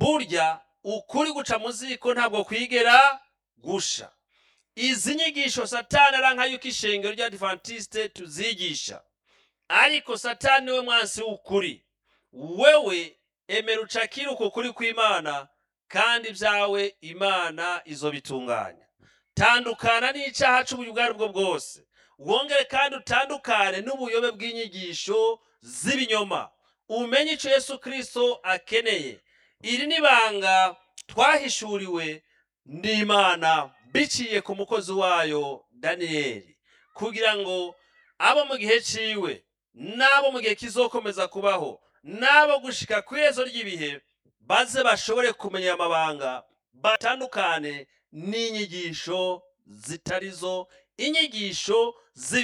burya ukuri guca mu ziko ntabwo kwigera gusha izi nyigisho satani aranka yuko ishengero ry'adventiste tuzigisha ariko satani we mwansi w'ukuri wewe emera ucakire uko kuri kw'imana kandi ibyawe imana izo bitunganya tandukana n'icyaha cy'uburyo ubwo ari bwo bwose wongere kandi utandukane n'ubuyobe bw'inyigisho z'ibinyoma umenye icyo yesu kirisito akeneye iri ni ibanga twahishuriwe n'imana biciye ku mukozi wayo daniyeli kugira ngo abo mu gihe ciwe n'abo mu gihe kizokomeza kubaho n'abo gushika ku iherezo ry'ibihe baze bashobore kumenya amabanga batandukane n'inyigisho zitarizo inyigisho z'ibi